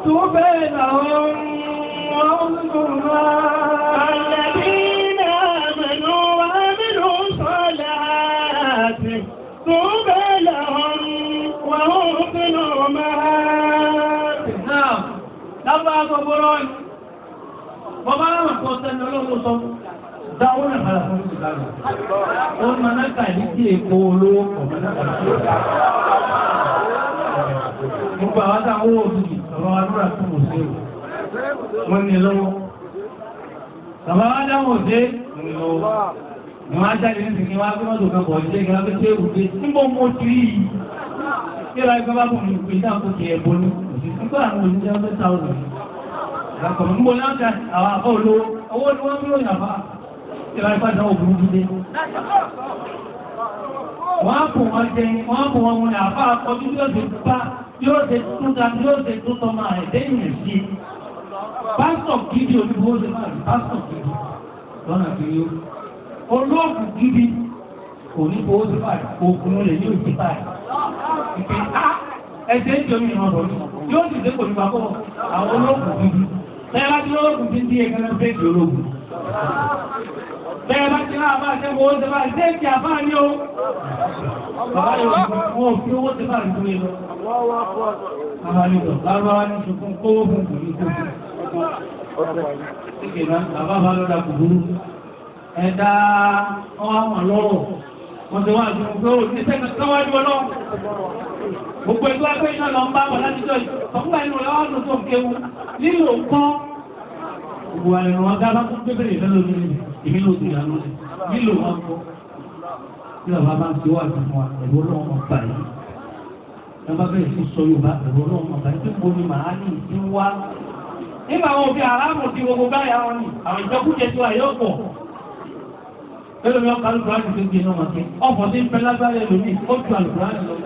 طوبى لهم وحسن مآب الذين آمنوا وعملوا الصالحات طوبى لهم وحسن مآب náà lábàá gbogbo rọ́ọ̀nì bọ́bá náà kọ́ sẹ́ni olóko sọ dáwọ́ náà padà fún ìsìlá rẹ̀ ó ń maná kàdí tí èkó olówó kọ̀ maná kàdí. gbogbo àwọn táwọn owó òtútù bàbá wa dúrà tó mọ̀ sí o wọ́n ní lọ́wọ́ bàbá wa dáhùn òde wọ́n ní lọ́wọ́ ni wọ́n á jáde ní sìnkì wọ́n á gbé mọ́tò kan bọ̀ ṣe kí wọ́n á fi ṣe òde níbo mo ti rí yìí kí ló ń gbọ́ bá bọ̀ mí pé dáhùn kò tiẹ̀ bọ́lú nígbà àwọn òṣìṣẹ́ ọdún táwọn àkọ̀mọ̀ ń bọ̀ láǹkà àwọn àbọ̀ olówó owó ni wọ́n ń lò yàbá tí wọ́n bá dáwọ́ burúkú dé. wọ́n á kò wọ́n jẹ wọ́n á kò wọ́n wọn àbá akọ́jú yóò ṣe bá yóò ṣe tún ta yóò ṣe tún tọ́ máa ẹ̀ lẹ́yìn ẹ̀ sí. pásítọ̀ gidi olúwo ṣe máa rí pásítọ̀ gidi lọ́nà kiri ó. olóògùn gidi kò ní fowó sí báyìí òògùn lè ní òsì báyìí. ìpè á ẹsẹ̀ ń jọmí ìran rọ̀ yóò sì dé kò ní papọ̀ àwọn olóògùn gidi bẹ́ẹ̀ bá ti olóògùn ti ń di ẹgbẹ́ náà fẹ́ẹ̀kì olóògùn bẹ́ẹ̀ bá ti náà bá ṣe wo ó ṣe bá ṣe kí a bá ní o bàbá yóò wọ́n ò fi owó ṣe bá rí fún yín lọ bàbá yóò lọ bàbá wa ní ṣùgbọ́n kówó fún kò ní kó ṣíkè náà bàbá bá lọ́dà kò burú ẹ̀dá ọwọ́ àwọn lọ́rọ̀ wọ́n ti wá àti mo pé ó ní sẹ́kẹ̀ káwájú ọlọ́run gbogbo ẹgbẹ́ ẹgbẹ́ iná lọ ń bá wọn láti jọ ìfọ̀kúnbà inú rẹ̀ wá lóṣù kéwu nílò nǹkan gbogbo àrẹ̀ wọn dá bá tó gbébèrè lọ́lọ́ ní ìmí ló ti yà lóṣù nílò wọn kọ́ bí bàbá bá ń ti wá àti fún wa ẹ̀rọ ọlọ́run mọ̀ bá yìí ẹ bá bẹ̀rẹ̀ sí sọ Yorùbá ẹ̀rọ ọlọ́run mọ̀ bá yìí tó gbóni màá ní ìdí wá nígbà wọn fi aráàmù ti gbogbo báyà wọn ni àwọn ìjọkújẹ tí wà yóò pọ̀ Bẹ́ẹ̀ni mi ọkọ̀ alùpùpù àti gbogbo iná wọn kí ọ̀pọ̀ tí ń fẹ́ lágbára ẹlòmíì ó ju alùpùpù àti lọ.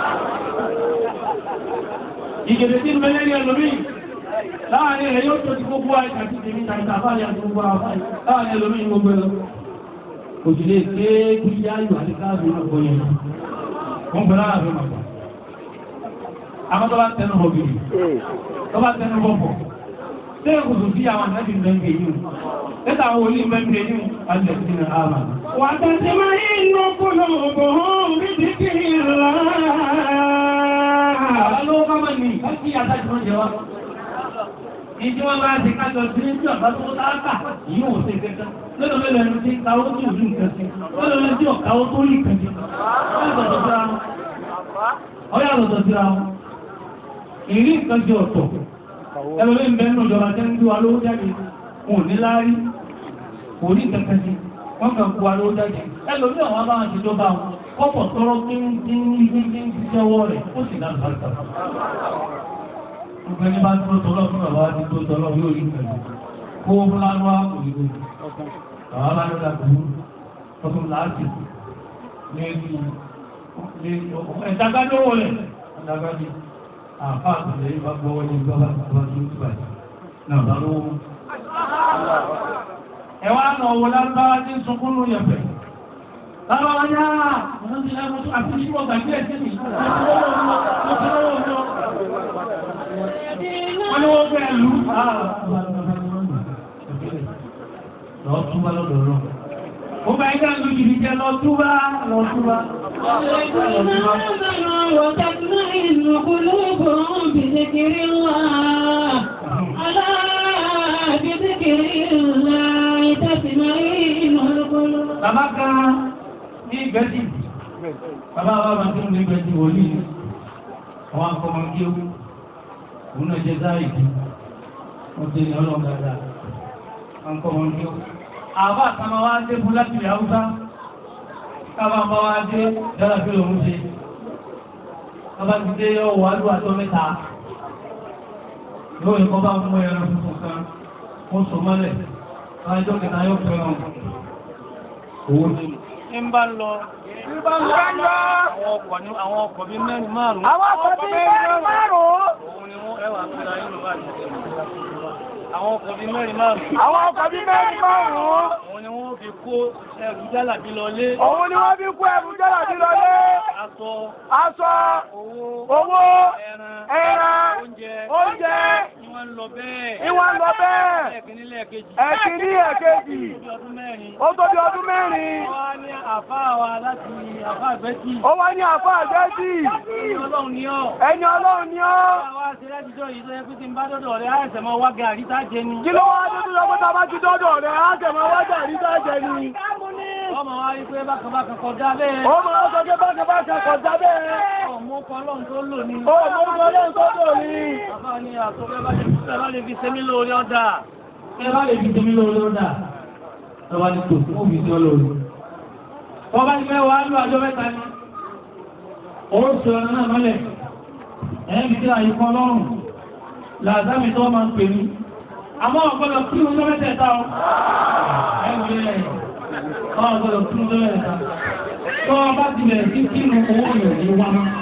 Ìgèdè tí ń bẹ lẹ́yìn ẹlòmíì láàrin rẹ̀ yóò tó ti gbogbo àìsàn àti tèmi tàbí àbáyé àti gbogbo àwọn láàrin ẹlòmíì gbogbo ẹlò. Òjì lè ké kúrú ayò àti káàbù ọkọ̀ yẹn. Wọ́n gbọ́ lára fún ọkọ̀. Àwọn tó bá tẹnu bọ̀ gidi, tó bá tẹnu bọ̀ bọ̀. Ṣé kòtò sí àwọn àtàkì mẹ́ńgẹ̀ yìí? Lẹ́tà àwọn olú mẹ́ńgẹ̀ yìí alẹ́ sí ní àmà. وتطمئن قلوبهم بذكر الله Àwọn ló bá máa ní káàkiri àtàkì wọn jẹ wá. Ìdí wọn bá ti kájọ sí ní tí ọ̀bá tó dáàkà yìí ò ṣe kẹta. Lọ́dọ̀ mẹ́lẹ̀ ẹni tí káwọ́ tí òjú nǹkan sí. Lọ́dọ̀ mẹ́lẹ̀ tí ọ̀káwọ́ tó rí nǹkan sí. Ọyá lọ́dọ̀ síra wọn. Ìrí nǹkan jẹ ọ̀tọ̀. Ẹlòmí ń bẹ nínú ìjọba tẹ́ ń gbé wa lówó jáde. Wọn ò ní láárí. Kò rí nǹkan sí. Wọ́n kàn kó wa lówó jáde. Ẹlòmí àwọn abáwọn ti jọba wọn. Kọ́pọ̀ tọrọ kí ń dín ní dín ní jẹ́wọ́ rẹ̀. Ó sì dá lùbáríkà. Gbogbo ẹni bá tó tọ́lọ́ fún bàbá ti tó tọ́lọ́ yóò rí pẹ̀lú. Kó fúlánúwá kò rí pẹ̀lú. Bàbá bá lọ́dà kúrú. Ọdún láti ní ẹ̀dí ẹ̀dàgbàdówó rẹ̀. Ẹ̀dàgbàdì. Àfá àtàlẹ́ ìbá gbọ́wọ́ ní ìjọba ìjọba tó ń túbà yìí. Náà bá lówó. Ẹ̀wá náà wọ lágbára tí ń sunkún ló yẹ̀fẹ̀. Lábára ní àá, ọ̀nà ti lẹ́nu àti ìṣúwọ̀ gbàgbé ẹ̀sìn mi. Mo ti lọ́wọ́ mi, mo ti lọ́wọ́ mi wọ́n ní wọ́n fẹ́ lù ú. lọ túbá lọ́dọ̀ lọ. ó bá ẹgbẹ́ lu jìbì jẹ lọ túbá lọ túbá. الذين آمنوا وتطمئن قلوبهم بذكر الله ألا بذكر الله تطمئن القلوب bàbá kan ní ìgbẹ́jì bàbá wa máa tún ní ìgbẹ́jì wòlíì ni àwọn akọ́mọ kí ó òun náà jẹ záìdì wọ́n ti ní ọlọ́run dáadáa àwọn akọ́mọ kí ó. àbá àtàwọn wa dé fún láti ilẹ̀ haúsá kábà bá wa dé dára pé òun ṣe bàbá ti dé yọ wà lù àtọ́ mẹ́ta yóò ní kọ́ bá mú ẹran tuntun kan ó sọ mọ́lẹ̀ lájọ́ kẹta yóò fẹ́ràn owó ní. ń bá ń lọ àwọn ọkọ̀ ní àwọn ọkọ̀ bíi mẹ́rin márùn-ún. Àwọn ọkọ̀ bíi mẹ́rin márùn-ún. òun ni wọ́n ẹwà pẹ̀lú ayé ló bá ti ṣe. àwọn ọkọ̀ bíi mẹ́rin márùn-ún. Àwọn ọkọ̀ bíi mẹ́rin márùn-ún. òun ni wọ́n fi kó ẹrù jálàbí lọlé. Òun ni wọ́n fi kó ẹrù jọ́lá sí lọlé. aṣọ Aṣọ, owó owó, ẹran ẹran, oúnjẹ oúnjẹ, lọ bẹ́ẹ̀. ìwà ń lọ bẹ́ẹ̀. ẹ̀kíní lẹ́ẹ̀kejì. ẹ̀kíní ẹ̀kejì. Bí ọdún mẹ́rin. ó tó bí ọdún mẹ́rin. Ó wá ní àfa wa láti àfa àgbẹ̀tì. ó wá ní àfọ àgbẹ́jì. Ẹni ọlọ́run ni ọ́. ẹni ọlọ́run ni ọ́. Àwa ṣe látijọ́ yìí tó yẹ pé tí n bá dọ́dọ̀ rẹ̀ àìsàn máa wá gàrí tá jẹ ni. kí ló wá dé tó lọ pé tá a bá ti dọ́dọ̀ rẹ̀ á tẹ̀ mọ́ wájà rí sáàjẹ ni. Ọmọ wa rí pé bákan bákan kọjá bẹ́ẹ̀. ó máa sọ pé bákan bákan kọjá bẹ́ẹ̀. Ọmọ ọkọ ọlọ́run tó lò ní. ó mọ orúkọ ọlọ́run tó dò ní. Àfa ni àtọ́fẹ́ bá lè fẹ́ bá lè fi sẹ́mi lórí ọ̀dà. ẹ bá lè fi tèmi lórí ó dà ẹ bá ní tò fún òbí tí ó lórí. wọ́n bá ní mẹ́wàá lù àjọ mẹ́ta ni. ó sọ ọ̀nà náà mọ́lẹ̀ ẹ̀ ń fi àyè kan lọ́rùn làzámi tó máa ń pè mí. àmọ́ ọ̀gbọ́dọ̀ kí ló ń lọ mẹ́tẹ̀ẹ̀ta o. ẹ wò lé ẹ̀ ọ̀gbọ́dọ̀ kí ló ń lọ mẹ́tẹ̀ẹ̀ta. tó o bá ti bẹ̀rẹ̀ sí kí nu owó yẹn ní wá mọ́.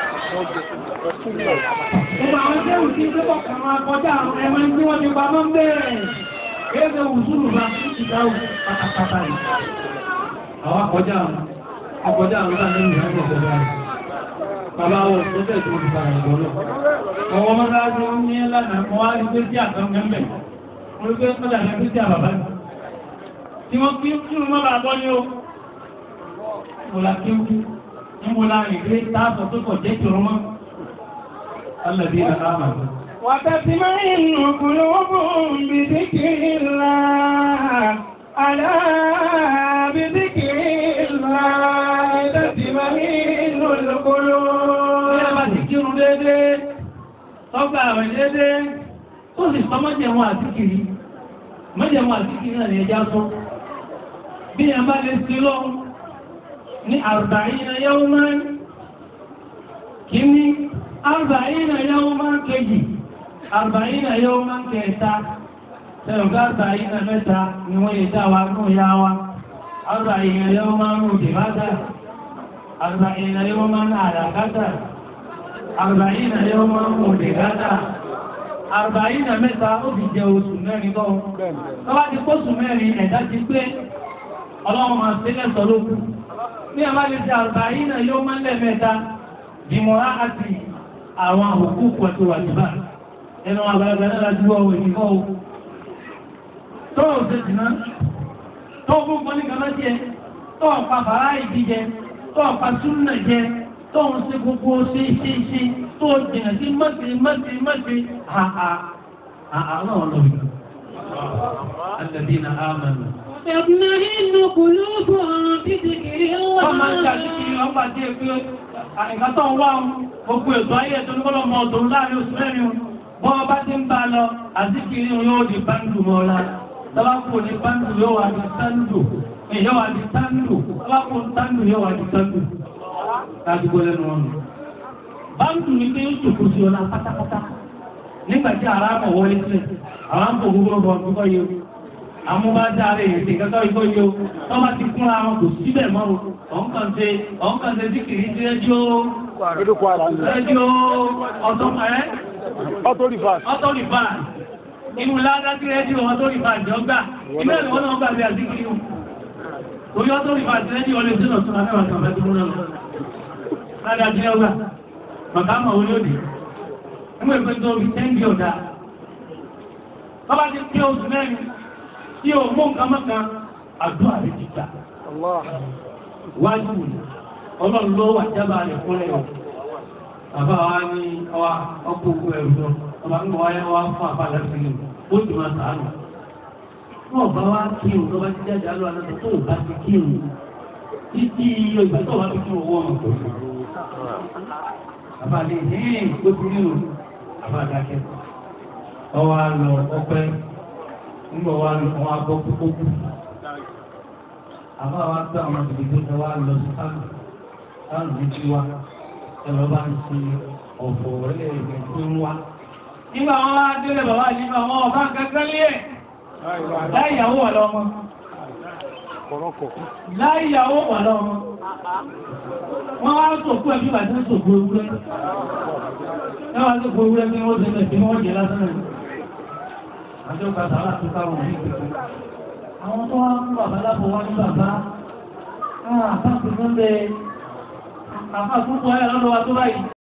Ìgbà àwọn tí ó ti ń gbébọ̀ kan máa kọjá àwọn ẹmọ tí wọ́n ti pa mọ́ ń bẹ̀rẹ̀. Kéèké wùsùlù bá ti dáhùn pátápátá yìí. Àwọn akọjá àwọn akọjá àwọn láti ní ìrìnàjò ìjọba rẹ̀. Bàbá wọn tó tẹ̀ tó ti fara ìbọn náà. Àwọn ọmọ náà ti ń ní lánàá mọ́ wá rí pé tí àtàn gẹ́gẹ́ mo rí pé ó dàbí pé tí àbàbá ni. Tí wọ́n kí kí wọ́n má bàa bọ́ ní o. Mo la kí wú. Ní mo la rìn pé táàbọ̀ tó kọ̀ jẹ́ ìṣòro mọ́. الذين آمنوا وتطمئن قلوبهم بذكر الله ألا بذكر الله تطمئن القلوب Bí a bá ti kírun déédéé, ọgbà àwẹ̀ déédéé, tó sì sọ mọ́jẹ̀mú àtíkìrí. Mọ́jẹ̀mú àtíkìrí náà ni ẹja sọ. Bí a bá lè sí lọ ní arba'ina yawman, kìíní, arba'ina yawman kejì, arba'ina yawman kẹta, tẹ̀lọ̀gá arba'ina mẹ́ta ni wọ́n yẹ dá wa nù yá wa. Arba'ina yawman nù dìbátà. أربعين يوما على قدر أربعين يوما مدغدا أربعين mẹ́ta ó fi jẹ oṣù mẹ́rin tó tó bá ti kóṣù mẹ́rin ẹ̀dá ti pé ọlọ́run máa sílẹ̀ sọ lókù ní àbá lè ṣe أربعين يوما lẹ́mẹ́ta dìmọ̀rá àti àwọn òkú pẹ̀tù wàjúbà ẹnu àgbàlagbà náà lájú ọwọ́ ìdíkọ́ o tó ò ṣe jìnnà tó fún pọ́nì kan lọ́jẹ́ jẹ tó ń pa bàrá ìdíjẹ tó ń pa súnà jẹ tó ń ṣe gbogbo ṣe ṣe ṣe tó jìnà sí mọ́sí mọ́sí mọ́sí àhà àhà náà lọ bí. Alladina amanu. تطمئن قلوبهم بذكر Wọ́n máa ń الله ṣàkíyèsí ọgbà tí ẹ pé àìká tó ń wá ohun gbogbo ètò ayé ẹ̀tọ́ ní kọ́lọ́ mọ ọ̀dọ́ láàrin oṣù mẹ́rin o. Bọ́ ọ bá ti ń bá a lọ, àzíkiri yóò di báńdù mọ́ ọ́lá. Tọ́lá kò ní báńdù yóò wá di sáńdù. Yóò wá di sáńdù. Tọ́lá kò ní sáńdù yóò wá di sáńdù. Láti gbọ́ lẹ́nu ọ̀nà. Báńdù ni pé ó ṣòkò sí ọlá pátápátá. Nígbà tí ara mọ̀ wọlé sílẹ̀, àwọn àpò gbogbo ọ̀gbọ̀n tó kọ́ yẹ amúbájáre èdè kankan ikọ́ yìí o wọ́n bá ti kún ara wọn kò síbẹ̀ mọ́ o ọ̀hún kan ṣe ọ̀hún kan ṣe síkìrì sí rédíò rédíò ọ̀tọ̀ ẹ́ ọ̀tọ̀ rìfà inú ládá sí rédíò ọ̀tọ̀ rìfà ìjọba ilé ìwọ́n náà gbàgbé àzíkìrì o torí ọ̀tọ̀ rìfà sí rédíò ọ̀lẹ́ sínú ọ̀tún abẹ́wà kan fẹ́ tó múná lọ ládá sí ọgbà màkà mọ̀ wọlé òdì nígbà ìpè tó fi tẹ́ǹdì ọ̀dà wọ́n bá ti pé oṣù mẹ́rin tí o mú nǹkan mọ́kan àdúrà rẹ̀ ti gbà. Wájú ọlọ́run ló wà jábà rẹ̀ fúnlẹ̀ o. Bàbá wa ní ọwá ọkọ̀ òkú ẹ̀rù lọ. Bàbá ń bọ̀ wáyé wá fún àbá lẹ́sìn ní ó ti máa sàánù. Wọ́n bá wá kí o tó bá ti jáde alọ́ àná tó o bá ti kí o. Títí ìgbà tó o bá ti kí o wọ́ ọmọ kò sí. Bàbá lè ní ìgbókùn nínú. Bàbá dákẹ́. Ọwọ́ á lọ ọpẹ́ nígbà wa lọ wọn abọ́ kókó kú àbá wa gbé àwọn ìdìbò tó wá lọ sí kánò kánò ní tí wa ẹ̀rọ bá ń ṣe ọ̀fọ̀ ẹlẹ́ẹ̀kẹ́ tó ń wá. nígbà wọn wá délé bàbá yìí nígbà wọn ọba kankan lé ẹ̀ láì ìyàwó wà lọ́mọ. láì ìyàwó wà lọ́mọ. wọ́n wá sòkú ẹbí bàtí ń sòkú ewúrẹ́. ẹ wá sòkú ewúrẹ́ bí wọ́n ṣe lẹ̀ bí wọ́n jẹ lásán náà àjọ bàbá láti bá wọn ní ìpínlẹ̀. Àwọn tó wá ń bàbá lábọ̀ wá ní bàbá, àbá ti fún bẹ àbá púpọ̀ ẹ̀ lọ́dọ̀ wa tó báyìí.